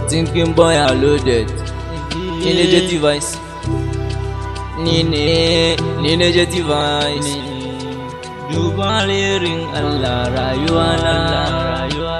Thinking boy are loaded. Ni ne je device. Ni ne, ni ne je device. Duba lirin Allah rayuwa na rayuwa.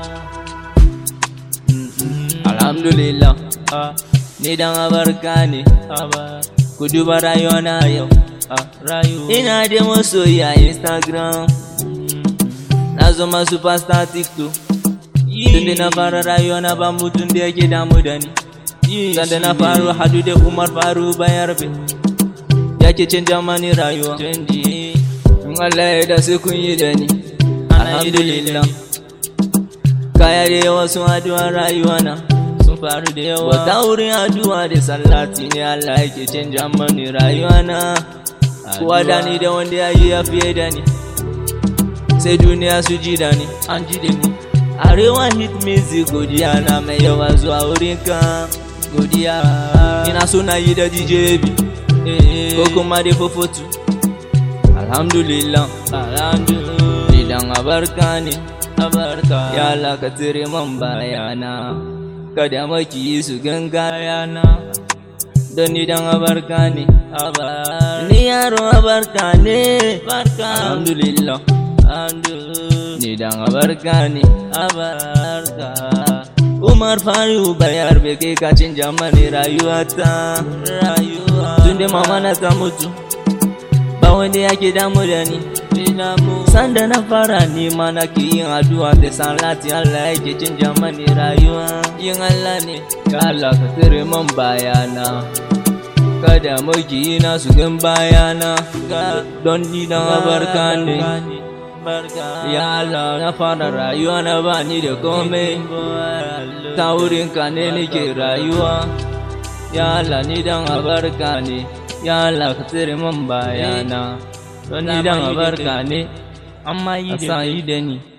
Alhamdulillah. Ni dan abarka ne. Ku duba rayuwa na yau. Ina da masoyi a Instagram. Na zama superstar TikTok. Tunda na fara rayuwa na ba mutum da yake damu da ni. Sanda na faru hadu da Umar faru bayarbe. Yake canja mani rayuwa. In Allah ya da sai kun yi da ni. Alhamdulillah. Kaya da yawa sun addu'a rayuwa na. Sun faru da yawa. Wata wurin addu'a da sallati ne Allah yake canja mani rayuwa na. Kowa da ni da wanda ya yi ya fiye da ni. Sai duniya su ji da ni. An ji da ni. Arewa hit music godiya na mai yawa zuwa wurin ka godiya ina so na yi da DJ bi ko kuma da fofotu alhamdulillah alhamdulillah idan abarka ne abarka ya Allah ka tsire man bayana kada maki su ganga yana don idan abarka ne ni yaro abarka ne alhamdulillah alhamdulillah ni dan abarka ne abarka Umar Faru bayar beke ka canja mani rayuwata rayuwa tunda mama na ta mutu ba wanda yake damu da ni sanda na fara nema na ke yin addu'a da salati Allah yake canja mani rayuwa yin Allah ne ya Allah ka tsere man bayana kada magiyina su gan bayana don ni dan abarka ne Ya Allah na fara rayuwa na ba ni da komai ta wurin ka ne nake rayuwa Ya Allah ni dan abarka ne Ya Allah ka tsere man bayana don ni dan abarka ne amma yi da ni